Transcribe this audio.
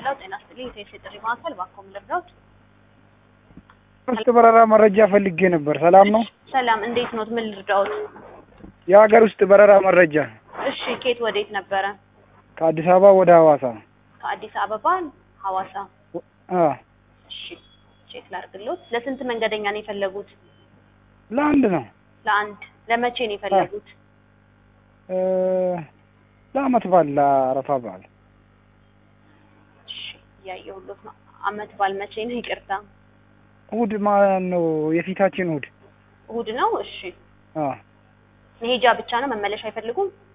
ሄሎ ጤና ይስጥልኝ የኢትዮ ጥሪ ማዕከል ባኮም ልርዳዎት? ውስጥ በረራ መረጃ ፈልጌ ነበር። ሰላም ነው? ሰላም እንዴት ኖት? ምን ልርዳዎት? የሀገር ውስጥ በረራ መረጃ እሺ ኬት ወዴት ነበረ? ከአዲስ አበባ ወደ ሐዋሳ። ከአዲስ አበባ ሐዋሳ። አ እሺ ቼክ ላድርግሎት። ለስንት መንገደኛ ነው የፈለጉት? ለአንድ ነው ለአንድ። ለመቼ ነው የፈለጉት? እ ለአመት በዓል ለአረፋ በዓል እሺ እያየሁሎት ነው። አመት በዓል መቼ ነው? ይቅርታ እሑድ ማን ነው? የፊታችን እሑድ። እሑድ ነው። እሺ አ መሄጃ ብቻ ነው መመለሻ አይፈልጉም?